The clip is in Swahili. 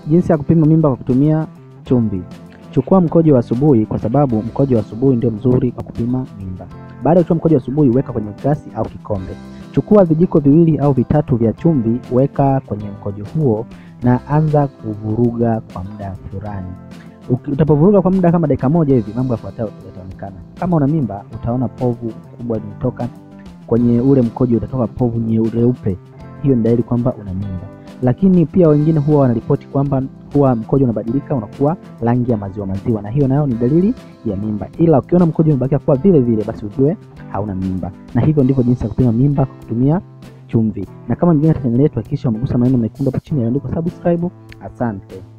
Jinsi ya kupima mimba kwa kutumia chumvi. Chukua mkojo wa asubuhi, kwa sababu mkojo wa asubuhi ndio mzuri kwa kupima mimba. Baada ya kuchukua mkojo wa asubuhi, weka kwenye glasi au kikombe. Chukua vijiko viwili au vitatu vya chumvi, weka kwenye mkojo huo na anza kuvuruga kwa muda fulani. Uki- Utapovuruga kwa muda kama dakika moja hivi, mambo yafuatayo yataonekana. Kama una mimba, utaona povu kubwa limetoka kwenye ule mkojo, utatoka povu nyeupe. Hiyo ni dalili kwamba una mimba. Lakini pia wengine huwa wanaripoti kwamba huwa mkojo unabadilika unakuwa rangi ya maziwa maziwa, na hiyo nayo ni dalili ya mimba. Ila ukiona mkojo umebakia kuwa vile vile, basi ujue hauna mimba. Na hivyo ndivyo jinsi ya kupima mimba kwa kutumia chumvi. Na kama mgeni katika chaneli yetu, hakikisha umegusa maneno mekundu hapo chini yaliyoandikwa subscribe. Asante.